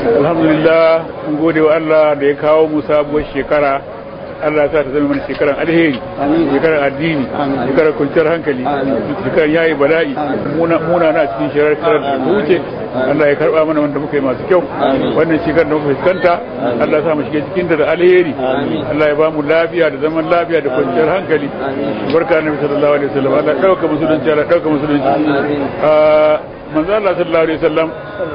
alhamdulillah mun gode wa Allah da ya kawo mu sabuwar shekara Allah sa ta zama mana shekaran alheri shekaran addini shekaran kwanciyar hankali shekaran yayi bala'i muna muna na cikin shekarar da ta wuce Allah ya karba mana wanda muka yi masu kyau wannan shekarar da muka fuskanta Allah ya sa mu shige cikin da alheri Allah ya ba mu lafiya da zaman lafiya da kwanciyar hankali barka annabi sallallahu alaihi wasallam Allah dauka musulunci Allah dauka musulunci manzo Allah sallallahu alaihi wasallam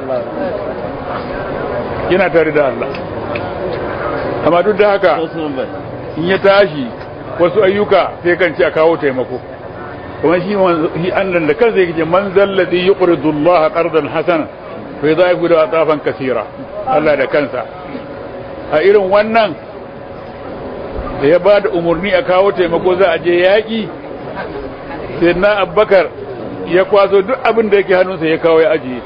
yana tare da Allah amma duk da haka in ya tashi wasu ayyuka sai kan ce a kawo taimako kuma shi shi annan da kansa yake man zalladhi yuqridu Allah qardan hasana fa yudha'ifu lahu atafan kaseera Allah da kansa a irin wannan da ya ba da umarni a kawo taimako za a je yaƙi sai na abbakar ya kwaso duk abin da yake hannunsa ya kawo ya ajiye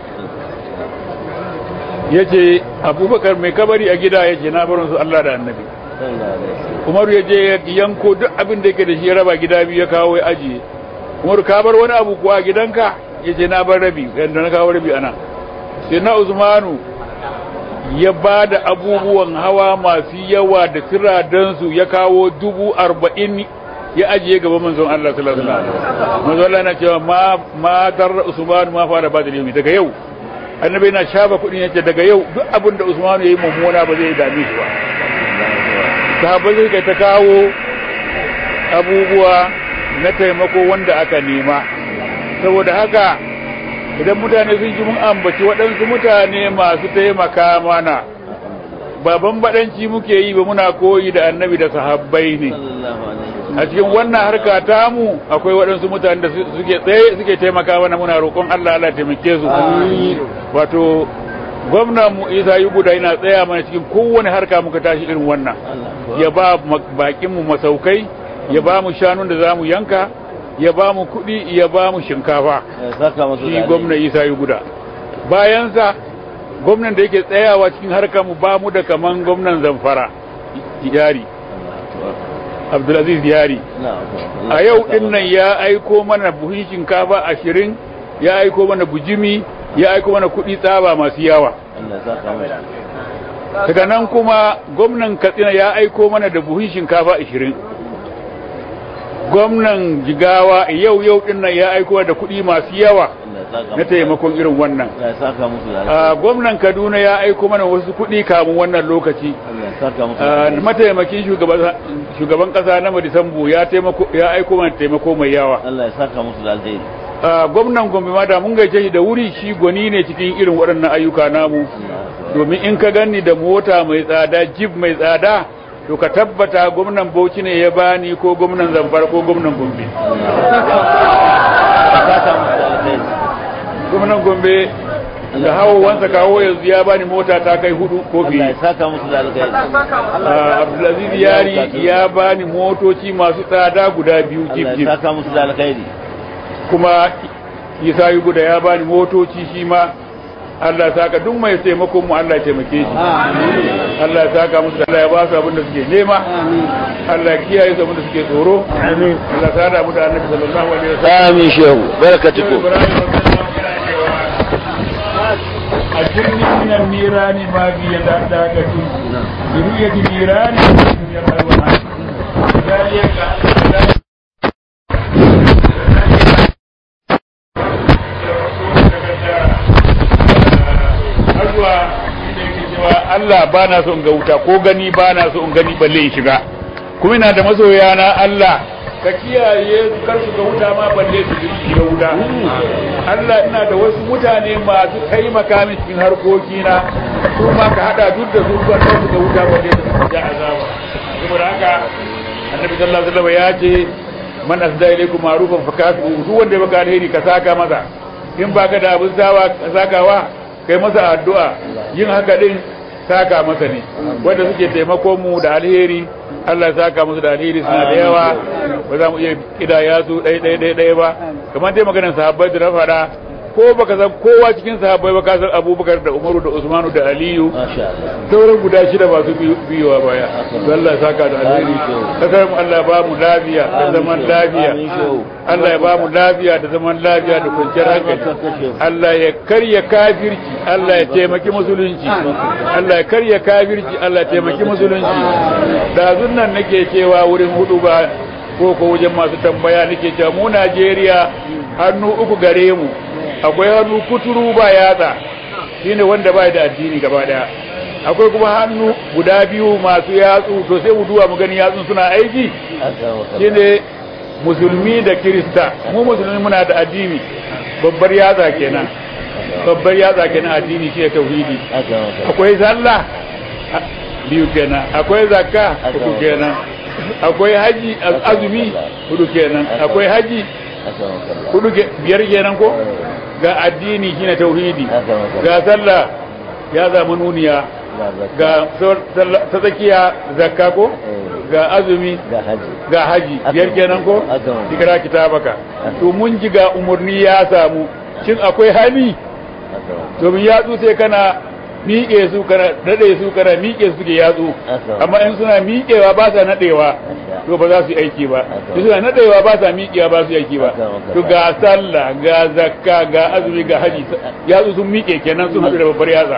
ya ce abubakar mai kabari a gida ya ce na barin su Allah da annabi umaru ya je ya yanko duk abin da yake da shi ya raba gida biyu ya kawo ya ajiye umaru ka bar wani abu kuwa gidanka ya ce na bar rabi yadda na kawo rabi ana sai na usmanu ya ba da abubuwan hawa masu yawa da tiradansu ya kawo dubu arba'in ya ajiye gaba manzon Allah sallallahu alaihi wasallam manzon Allah yana cewa ma ma dar Usman ma fara ba da yau daga yau annabi yana shafa kudin yace daga yau duk abin da Usman yayi mummuna ba zai dame shi ba sahabbai sai kai ta kawo abubuwa na taimako wanda aka nema saboda haka idan mutane sun ji mun ambaci waɗansu mutane masu taimaka mana ba bambadanci muke yi ba muna koyi da annabi da sahabbai ne a cikin wannan harka tamu akwai waɗansu mutane da suke tsaye suke taimaka mana muna roƙon Allah Allah taimake su wato gwamnan mu Isa Yuguda yana tsaya mana cikin kowane harka muka tashi irin wannan ya ba bakin mu masaukai ya ba mu shanun da zamu yanka ya ba mu kuɗi ya ba mu shinkafa shi gwamnan Isa Yuguda bayansa gwamnan da yake tsayawa cikin harkar mu ba mu da kaman gwamnan Zamfara yari Abdulaziz Yari a yau din nan ya aiko mana buhun shinkafa ashirin ya aiko mana bujimi ya aiko mana kuɗi tsaba masu yawa daga nan kuma gwamnan Katsina ya aiko mana da buhun shinkafa ashirin gwamnan Jigawa yau yau din nan ya aiko da kuɗi masu yawa na taimakon irin wannan gwamnan Kaduna ya aiko mana wasu kuɗi kamun wannan lokaci mataimakin shugaban kasa na madisambu ya taimako ya aiko mana taimako mai yawa Allah ya saka musu da alheri gwamnan gombe ma da mun gaishe shi da wuri shi gwani ne cikin irin waɗannan ayyuka namu domin in ka ganni da mota mai tsada jib mai tsada to ka tabbata gwamnan bauchi ne ya bani ko gwamnan zamfara ko gwamnan gombe gwamnan gombe da hawo wansa kawo yanzu ya bani mota ta kai hudu ko fiye. Allah ya saka musu da alkhairi. Abdulaziz Yari ya bani motoci masu tsada guda biyu jib Allah jib. ya saka musu da alkhairi. Kuma Isa Yuguda ya bani motoci shi ma Allah ya saka duk mai taimakon mu Allah ya taimake shi. Allah ya saka musu da Allah ya ba su abin da suke nema. Allah ya kiyaye su abin da suke tsoro. Allah ya sada mu da Annabi sallallahu alaihi wasallam. Amin shehu. Barakatuhu. أجرني من النيران ما في دعكة برؤية النيران Allah ba na so in ga wuta ko gani ba na so in gani balle in shiga kuma ina da masoya na Allah ka kiyaye kar su ga wuta ma balle su shiga wuta Allah ina da wasu mutane masu taimaka min cikin harkoki na su ma ka hada duk da su ba su ga wuta balle su shiga azaba saboda haka annabi sallallahu alaihi wasallam ya ce man asda ilaykum ma'rufan fakatu duk wanda ya baka alheri ka saka masa in baka da abin sawa sakawa kai masa addu'a yin haka din saka masa ne wanda suke taimako mu da alheri Allah ya saka musu da alheri suna da yawa ba za mu iya kidaya su ɗaya ɗaya ɗaya ɗaya ba kamar dai maganar sahabbai da na faɗa ko baka san kowa cikin sahabbai ba ka san Abubakar da Umaru da Usmanu da Aliyu masha Allah sauran guda shida masu biyowa baya to Allah ya saka da alheri kasar mu Allah ya ba mu lafiya da zaman lafiya Amin, shehu. Allah ya ba mu lafiya da zaman lafiya da kwanciyar hankali Allah ya karya kafirci Allah ya taimaki musulunci Allah ya karya kafirci Allah ya taimaki musulunci da nan nake cewa wurin hudu ba ko ko wajen masu tambaya nake cewa mu Najeriya hannu uku gare mu akwai hannu kuturu ba yatsa shine wanda bai da addini gaba daya akwai kuma hannu guda biyu masu yatsu to sai mu duba mu gani yatsun suna aiki shine musulmi da kirista mu musulmi muna da addini babbar yatsa kenan babbar yatsa kenan addini shi tauhidi akwai sallah a- biyu kenan akwai zakka hudu kenan akwai haji az- azumi hudu kenan akwai haji hudu ke- biyar kenan ko ga addini shine tauhidi ga sallah ya zama nuniya ga sor- sallah- ta tsakiya zakka ko ga azumi ga haji ga haji biyar kenan ko Haka. kira kitabaka to mun ji ga umurni ya samu shin akwai hani domin yatsu sai kana miƙe su kana nade su kana miƙe su ke yatsu Haka. amma in suna miƙewa ba sa nadewa to ba za su yi aiki ba Haka. in suna nadewa ba sa miƙewa ba su yi aiki ba Haka, haka. to ga sallah ga zakka ga azumi ga haji yatsu sun miƙe kenan sun haɗu da babbar yatsa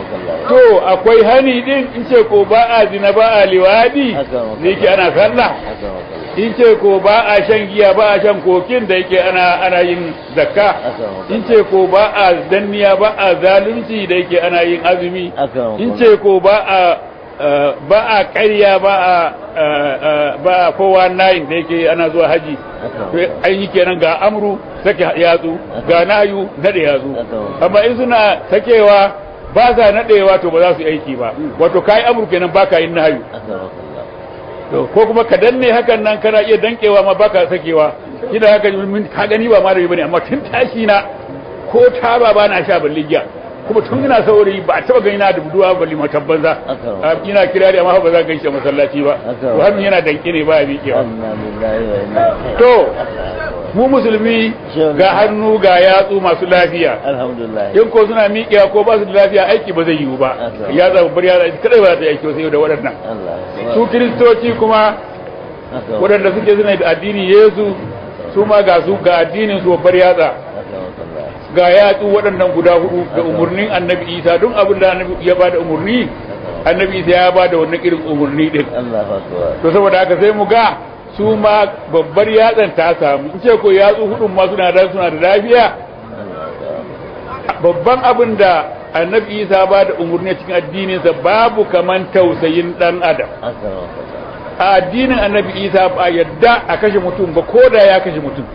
to akwai hani din in ce ko ba a zina ba a liwadi Haka. da yake ana sallah in ce ko ba a shan giya ba a shan kokin da yake ana ana yin zakka in ce ko ba a danniya ba a zalunci da yake ana yin azumi in ce ko ba a eh, ba a ƙarya ba a eh, eh, ba a kowa nayin da yake ana zuwa haji to an yi kenan ga amru sake yatsu ga nayu nade yatsu amma in suna sakewa ba sa nadewa to ba za su yi aiki ba wato kai amru kenan ba ka yin nayu to ko kuma ka danne hakan nan kana iya dankewa ma baka sakewa shi da haka mun ka gani ba malami bane amma tun tashi na ko taba ba na sha balle giya kuma tun ina saurayi ba a taba gani na da buduwa balle matan banza a ina kirari amma ba za ka gaishe masallaci ba to hannun yana danke ne ba ya miƙewa to mu musulmi ga hannu ga yatsu masu lafiya alhamdulillah in ko suna miƙewa ko ba su da lafiya aiki ba zai yiwu ba ya zama bar ya kadai ba za ta yi aiki sai da waɗannan Allah su kiristoci kuma waɗanda suke suna da addini yesu su ma ga su ga addinin su babbar yatsa ga yatsu waɗannan guda hudu da umarnin annabi isa don abin da annabi ya bada umarni annabi isa ya bada wannan irin umarni din Allah akbar to saboda haka sai mu ga su ma babbar yatsan ta samu in ce ko yatsu hudun ma suna da suna da lafiya babban abin da annabi isa ba da umarni cikin addininsa babu kaman tausayin dan adam a addinin annabi isa ba yadda a kashe mutum ba ko da ya kashe mutum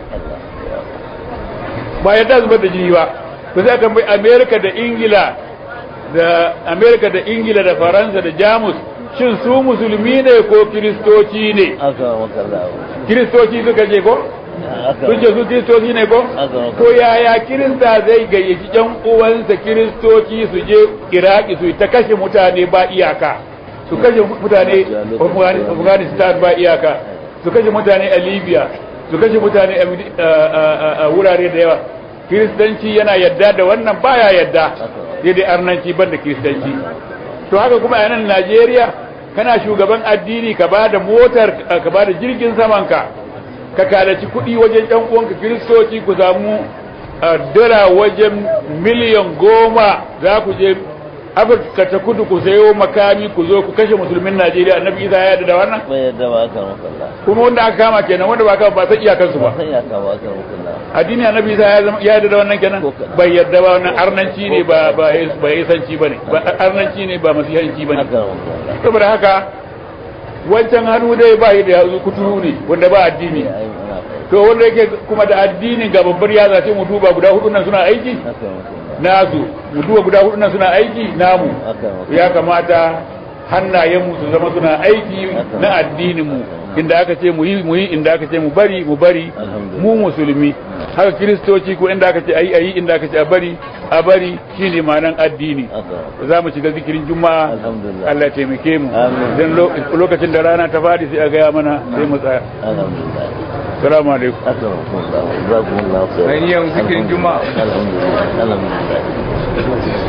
ba yadda zubar da jini ba ba sai aka bai amerika da ingila da amerika da ingila da faransa da jamus shin su musulmi ne ko kiristoci ne kiristoci suka ce ko sun ce su kiristoci ne ko to yaya kirista zai gayyaci yan uwansa kiristoci su je iraki su ta kashe mutane ba iyaka su kashe mutane afghanistan ba iyaka su kashe mutane a libya su kashe mutane a wurare da yawa kiristanci yana yadda da wannan baya yadda daidai arnanci ban da kiristanci to haka kuma a nan najeriya kana shugaban addini ka ba da motar ka ba da jirgin samanka ka kalaci kuɗi wajen ɗan uwanka kiristoci ku samu dala wajen miliyan goma za ku je afirka ta kudu ku sayo makami ku zo ku kashe musulmin najeriya annabi isa ya yarda da wannan bai yadda ba aka makalla kuma wanda aka kama kenan wanda ba kama ba san iyakansu ba sai ya kama aka makalla addini annabi isa ya zama ya yarda da wannan kenan bai yarda ba wannan arnanci ne ba ba ba yasanci bane ba arnanci ne ba masihanci bane aka makalla saboda haka wancan hannu dai ba da ya kuturu ne wanda ba addini ai ana fahimta to wanda yake kuma da addinin ga babbar yatsa sai mu duba guda hudu nan suna aiki aka makalla nasu mu duba guda hudu nan suna aiki namu aka makalla ya kamata hannayenmu su zama suna aiki na addininmu inda aka ce mu yi mu yi inda aka ce mu bari mu bari mu musulmi haka kiristoci ko inda aka ce ayi ayi inda aka ce a bari a bari shine ma'anan addini aka za mu shiga zikirin juma'a Alhamdulillah. Allah ya taimake mu Amin. dan lo- lokacin da rana ta fadi sai a gaya mana sai mu tsaya alhamdulillah salamu alaikum أكرمكم الله جزاكم الله خير ainihin zikirin juma'a الحمد لله الحمد لله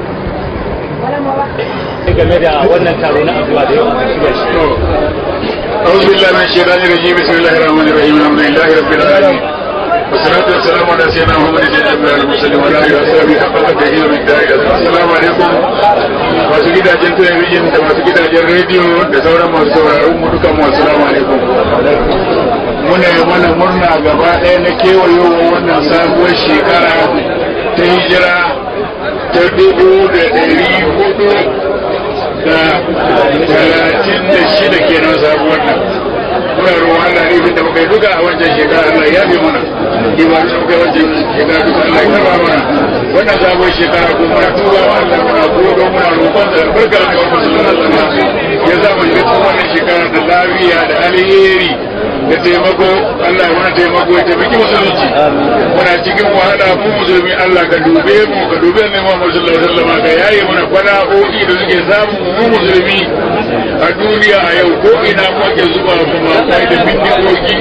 game da wannan taro na addu'a da yau aka shirya shi أعوذ بالله من الشيطان الرجيم بسم الله الرحمن الرحيم الحمد لله رب العالمين والصلاة والسلام على سيدنا محمد سيدنا الأنبياء والمرسلين وعلى آله وصحبه حق قدره ومقداره السلام عليكم masu gidajen talabijin da masu gidajen rediyo da sauran masu sauraron mu dukan mu assalamu alaikum muna yi mana murna gaba ɗaya na kewayowa wannan sabuwar shekara ta hijira ta dubu da ɗari hudu da talatin da shida kenan sabuwar nan muna roƙon Allah ne da muka yi duka a wancan shekara Allah ya bi mana iwa da muka yi wancan shekara duka Allah ya karba mana wannan sabuwar shekara ko muna tuba wa Allah muna godo muna roƙon da albarka da wa musulman ya za mu shiga cikin wannan shekara da lafiya da alheri da taimako Allah ya wani taimako ya taimaki musulunci muna cikin wahala mu musulmi Allah ka dube mu ka dube mu Muhammad sallallahu alaihi wasallam ka yaye mana kwana'o'i da suke samu mu musulmi a duniya a yau ko ina mu ake zuba kuma kai da bindigogi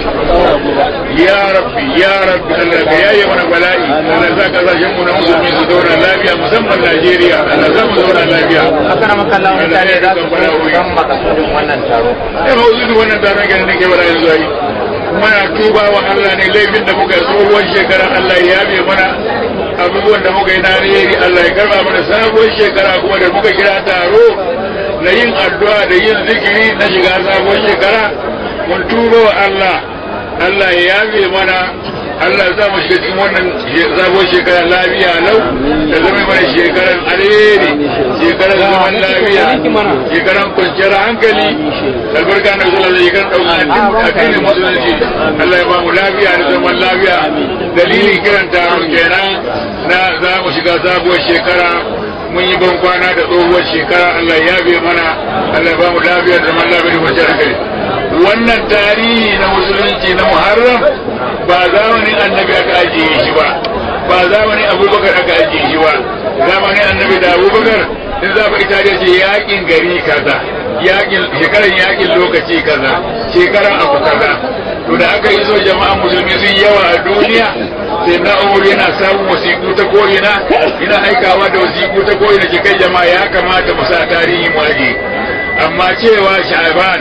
ya rabbi ya rabbi Allah ka yaye mana bala'i Allah za ka zashen mu na musulmi su zauna lafiya musamman Najeriya Allah za mu zauna lafiya aka na maka lawan mutane za su so san makasudin wannan taro sai ma uzudu wannan taron ganin da ke bala yanzu ai muna tuba wa Allah ne laifin da muka yi tsohuwar shekara Allah ya yabe mana abubuwan da muka yi na alheri Allah ya karba mana sabuwar shekara kuma da muka kira taro na yin addu'a da yin zikiri na shiga sabuwar shekara mun tuba wa Allah Allah ya yabe mana Allah ya sa mu shiga cikin wannan sabuwar shekara lafiya lau da zama mana shekaran alheri shekaran zaman lafiya shekaran kwanciyar hankali albarka na zuwa da shekaran ɗaukar addinin musulunci Allah ya ba mu lafiya da zaman lafiya dalilin kiran taron kenan na za mu shiga sabuwar shekara mun yi ban kwana da tsohuwar shekara Allah ya yabe mana Allah ya ba mu lafiya da zaman lafiya da kwanciyar hankali wannan tarihi na musulunci na muharram ba zamanin annabi aka ajiye shi ba ba zamanin abubakar aka ajiye shi ba zamanin annabi da abubakar in za ku ita ce yakin gari kaza yakin shekaran yakin lokaci kaza shekaran abu kaza to da aka yi so jama'an musulmi sun yawa a duniya sai na umar yana samun wasiƙu ta ko'ina ina aikawa da wasiƙu ta ko'ina ke kai jama'a ya kamata mu sa tarihi mu aje amma cewa sha'ban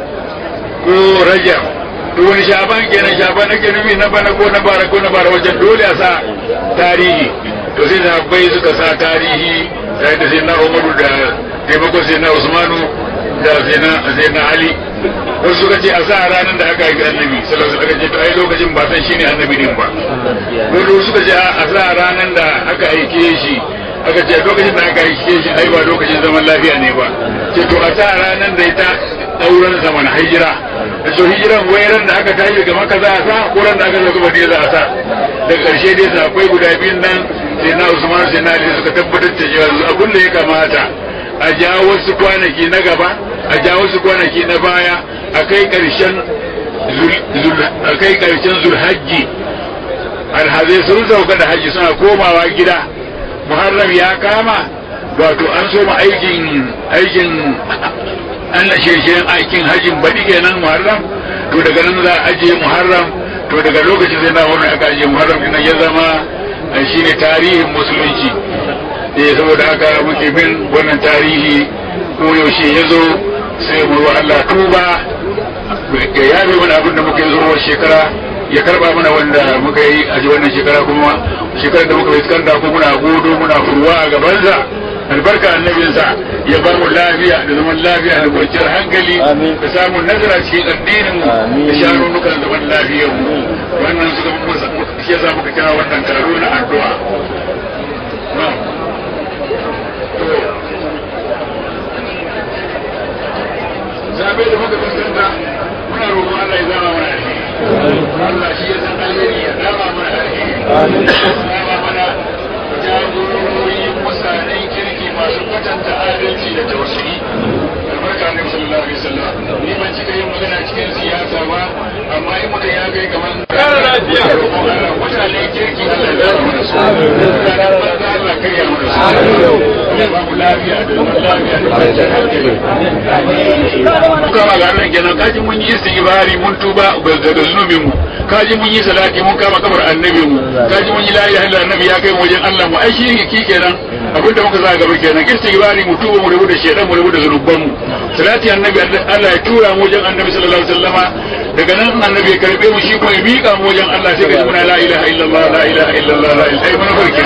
ko rajab to wani shaban kenan shaban ake nufi na bana ko na bara ko na bara wajen dole a sa tarihi to sai sahabbai suka sa tarihi tare da sai na umaru da taimakon sai na usmanu da sai na ali wasu suka ce a sa ranar da aka haifi annabi sallallahu alaihi wasallam to ai lokacin ba san shine annabi din ba wasu suka ce a sa ranar da aka aike shi aka ce lokacin da aka aike shi ai ba lokacin zaman lafiya ne ba ce to a sa ranar da ita dauran zaman hijira to hijiran wayran da aka tashi ga maka za a sa ko ran da aka zo gaba za a sa da karshe dai akwai guda biyun nan sai na Usman sai na Ali suka tabbatar da cewa abin da ya kamata a jawo wasu kwanaki na gaba a jawo wasu kwanaki na baya a kai karshen a kai karshen zulhajji alhazai sun sauka da haji suna komawa gida muharram ya kama wato an soma aikin aikin an na shirin aikin hajjin baɗi kenan muharram to daga nan za a ajiye muharram to daga lokacin sai na wani aka ajiye muharram din ya zama shi ne tarihin musulunci eh saboda haka muke bin wannan tarihi ko yaushe ya zo sai mu wa Allah tuba ya yabe mana abin da muka yi zuwa shekara ya karba mana wanda muka yi a wannan shekara kuma shekarar da muka fuskanta ko muna godo muna furwa a gabansa albarka annabinsa ya ba mu lafiya da zaman lafiya da kwanciyar hankali da samun nazara cikin addinin mu da shanunukan zaman lafiyar mu wannan suka shi yasa muka kira wannan taro na addu'a zabe da muka fuskanta muna roƙon Allah ya zama mana alheri Allah shi ya san alheri ya zama mana alheri zama mana jagorori mutanen kirki masu kwatanta adalci da tausayi albarka ne sallallahu alaihi wasallam ni ban cika yin magana cikin siyasa ba amma in mutum ya kai kamar kara lafiya mutanen kirki Allah ya zama mana su mutanen banza Allah karya mana su kama ga Allah kenan kaji mun yi istighfari mun tuba daga zunubin mu kaji mun yi salati mun kama kabar annabi mu kaji mun yi la ilaha illa annabi ya kai mu wajen Allah mu ai shi ki kenan abin da muka sa gaba kenan istighfari mu tuba mu rabu da shedan mu rabu da zunuban mu salati annabi Allah ya tura mu wajen annabi sallallahu alaihi wasallama daga nan annabi ya karbe mu shi kuma ya miƙa mu wajen Allah sai ka muna la ilaha illallah la ilaha illallah la ilaha illallah farkin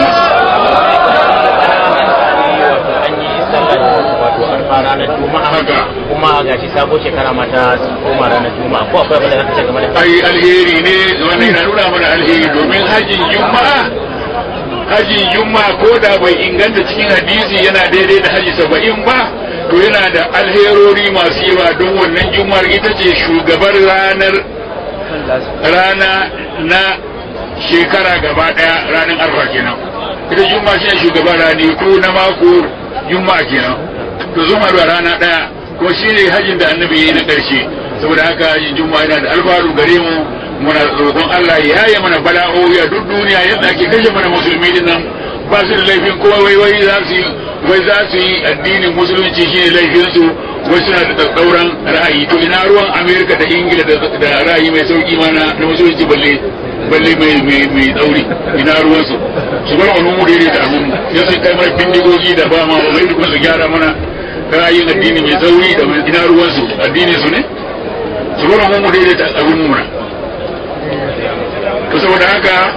ranar juma'a haka kuma ga shi sabo shekara mata koma ranar juma'a ko akwai abin da zaka ce game da ai alheri ne wannan yana nuna mana alheri domin hajjin juma'a hajjin juma'a ko da bai inganta cikin hadisi yana daidai da haji saba'in ba to yana da alherori masu yawa don wannan juma'ar ita ce shugabar ranar rana na shekara gaba daya ranar arfa kenan ita juma'a shi ne shugaban ranaku na mako juma'a kenan to zuma da rana daya ko shine hajjin da annabi yayi na karshe saboda haka hajjin juma'a yana da alfaru gare mu muna roƙon Allah ya yaye mana bala'o'i a duk duniya yadda ake kashe mana musulmi din nan ba su da laifin kowa wai wai za su wai za su yi addinin musulunci shine laifin su wai suna da tsauran ra'ayi to ina ruwan Amerika da Ingila da ra'ayi mai sauki mana na musulunci balle balle mai mai mai tsauri ina ruwan su su bar wani mu daidai da abun ya sai kai mana bindigogi da ba ma wai duk su gyara mana ra'ayin addini mai tsauri da ina ruwan su addini su ne su bar mu daidai da abun mu to saboda haka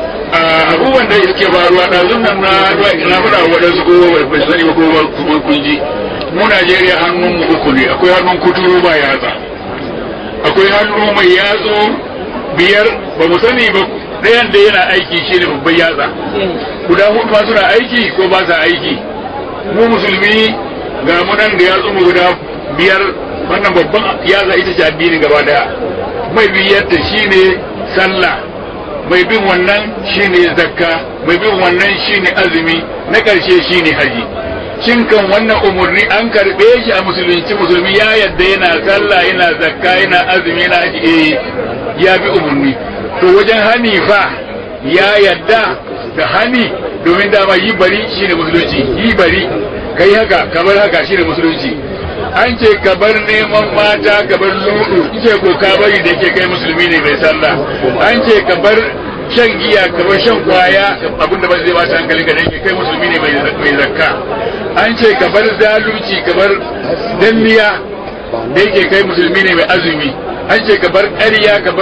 abubuwan da suke faruwa da nan na na fara waɗansu ko bai sani ba ko kuma kun ji mu Najeriya hannun mu uku ne akwai hannun kuturu ba yatsa akwai hannu mai yatsu biyar ba mu sani ba ɗayan da yana aiki shi ne babban yatsa guda hudu ma suna aiki ko ba sa aiki mu musulmi ga mu nan da yatsu mu guda biyar wannan babban yatsa ita ce addini gaba daya mai biyar da shi ne sallah mai bin wannan shine zakka mai bin wannan shine azumi na ƙarshe shine haji shin kan wannan umarni an karɓe shi a musulunci musulmi ya yadda yana sallah yana zakka yana azumi yana haji eh ya bi umarni to wajen hani fa ya yadda da hani domin dama yi bari shine musulunci yi bari kai haka kamar haka shine musulunci an ce ka bar neman mata ka bar ludu ce ko ka bari da ke kai musulmi ne mai sallah an ce ka bar shan giya ka bar shan kwaya abinda ba zai bata hankali ka danke kai musulmi ne mai zakka an ce ka bar zalunci ka bar danniya da yake kai musulmi ne mai azumi an ce ka bar ƙarya ka bar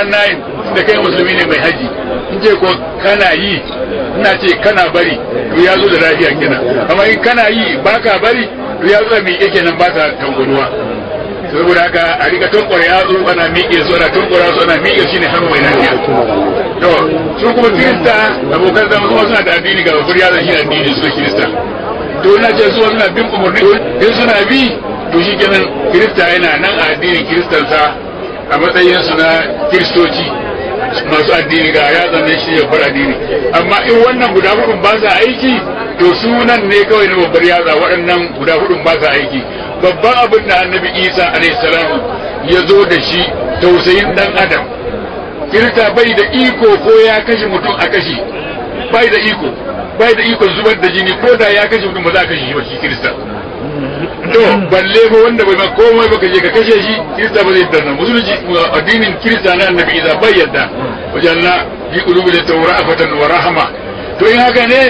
419 da kai musulmi ne mai haji in ce ko kana yi ina ce kana bari to ya zo da lafiya kenan amma in kana yi baka bari to ya zo miƙe kenan ba ta tanguduwa saboda haka a rika tankwara ya zo ana miƙe su ana tankwara su ana miƙe shi ne hannu mai lafiya to su kuma kirista abokan zama kuma suna da addini ga babbar yazan shi addini su da kirista to ina ce su suna bin umarni in suna bi to shi kenan kirista yana nan a addinin kiristansa a matsayin su na kiristoci masu addini ga ya zanne shi ya bar addini amma in wannan guda hudun ba sa aiki to sunan ne kawai na babbar yatsa waɗannan guda hudun ba sa aiki babban abin da annabi isa alaihissalam ya zo da shi tausayin dan adam kirista bai da iko ko ya kashe mutum a kashi bai da iko bai da iko zubar da jini ko da ya kashe mutum ba za a kashe shi ba shi kirista to balle ba wanda bai ma komai ba kaje ka kashe shi kirista ba zai danna musulunci addinin kirista na annabi isa bai yadda wajen na fi qulubi da tawra'afatan wa rahama to in haka ne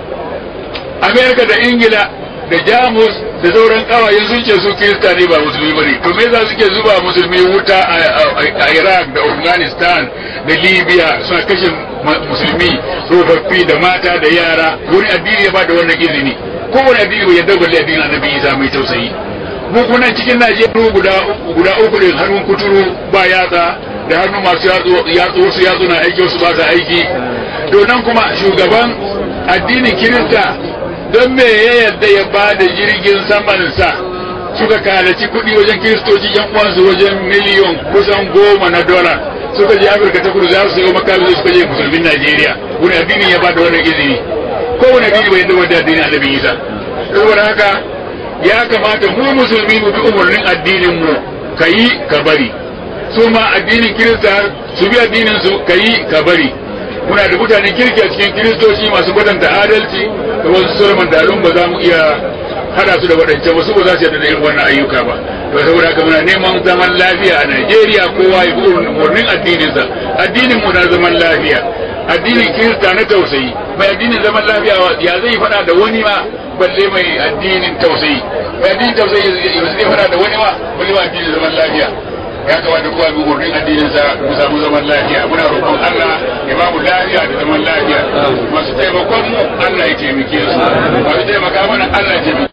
amerika da ingila da jamus da sauran kawayen sun ce su kirista ne ba musulmi ba ne to me za suke zuba musulmi wuta a iraq da afghanistan da libya suna kashe musulmi tsofaffi da mata da yara wani addini ya ba da wannan izini kowane addini bai yadda balle addinin annabi isa mai tausayi mu kunan cikin najeriya guda guda uku ne hannun kuturu ba yatsa da hannu masu yatsu wasu yatsu na aiki wasu ba sa aiki to nan kuma shugaban addinin kirista don me ya yadda ya ba da jirgin samansa suka kalaci kuɗi wajen kiristoci yan uwansu wajen miliyon kusan goma na dola suka je afirka ta kudu za su sayo makami suka je musulmin najeriya wani addini ya ba da wannan izini ko wani addini bai yadda wanda addini annabi isa saboda haka ya kamata mu musulmi mu bi umarnin addinin mu ka yi ka bari su ma addinin kirista su bi addinin su ka yi ka bari muna da mutanen kirki a cikin kiristoci masu kwatanta adalci da wasu sauran dalun ba za mu iya hada su da waɗancan wasu ba za su yarda da irin wannan ayyuka ba to saboda haka muna neman zaman lafiya a Najeriya kowa ya bi umarnin addininsa addinin mu na zaman lafiya addinin kirista na tausayi mai addinin zaman lafiya ya zai faɗa da wani ma balle mai addinin tausayi mai addinin tausayi zai faɗa da wani ma balle mai addinin zaman lafiya ya kamata kowa bi umarnin addinin sa mu samu zaman lafiya muna roƙon Allah ya ba mu lafiya da zaman lafiya masu taimakon mu Allah ya taimake su masu taimaka mana Allah ya taimake